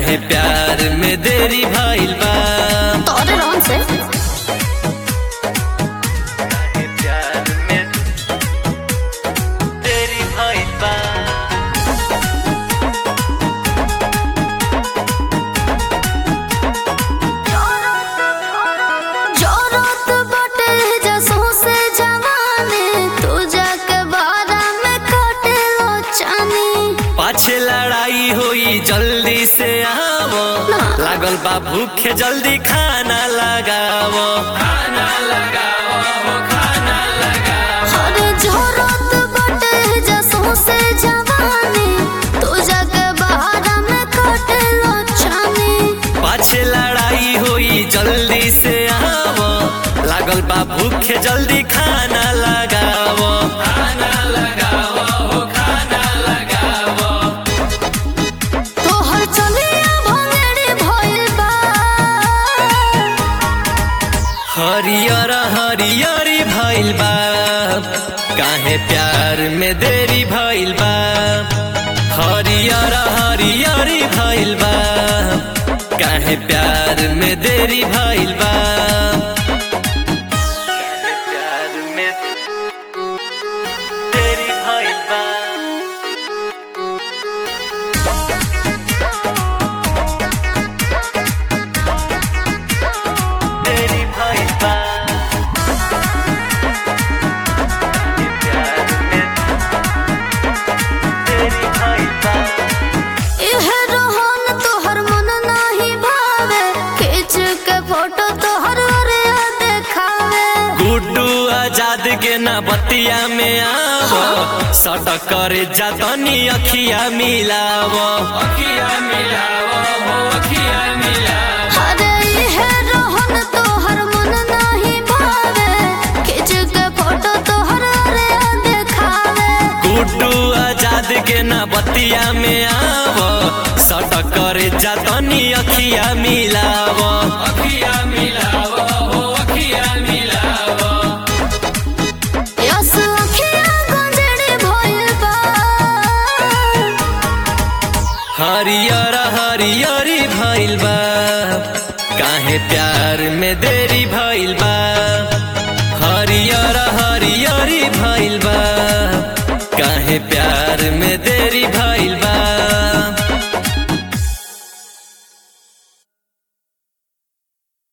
काहे प्यार में देरी भइल बा तोरे रोन से काहे प्यार में देरी भइल बा जरूरत बाटे जसों से जवानी तू जाके बारा में काटे लो चानी पाछे लड़ाई होई जल्दी से आवो लागल बा भूखे जल्दी खाना लगावो खाना लगावो खाना लगावो अरे जरूरत बाटे जसों से जवानी तू जाके बारा में काटे लो चानी पाछे लड़ाई होई जल्दी से आवो लागल बा भूखे जल्दी खाना लगावो खाना लगावो खाना लगावो तोहर चलिया भंगेरी भइल बा हरियर हरियरी भइल बा काहे प्यार में देरी भइल बा हरियर हरियरी भइल बा काहे प्यार में देरी भइल बा काहे प्यार में देरी भइल बा देरी भइल बा प्यार में देरी भइल बा इहे रोहन तोहर मन नाही भावे खींच के फोटो तोहर ओरिया देखावे गुड्डू आजाद के ना बतिया में आवो सटक करे जातनी अखिया मिलावो अखिया मिलावो हो अखिया मिलावो अरे इहे रोहन तोहर मन नाही भावे खींच के फोटो तोहर ओरिया देखावे गुड्डू आजाद के ना बतिया में आवो सटक करे जातनी अखिया मिलावो अखिया मिलावो हो अखिया मिलावो यस अखिया गंजड़ी भइल बा हरियर हरियरी भइल बा काहे प्यार में देरी भइल बा हरियर हरियरी भइल बा काहे प्यार में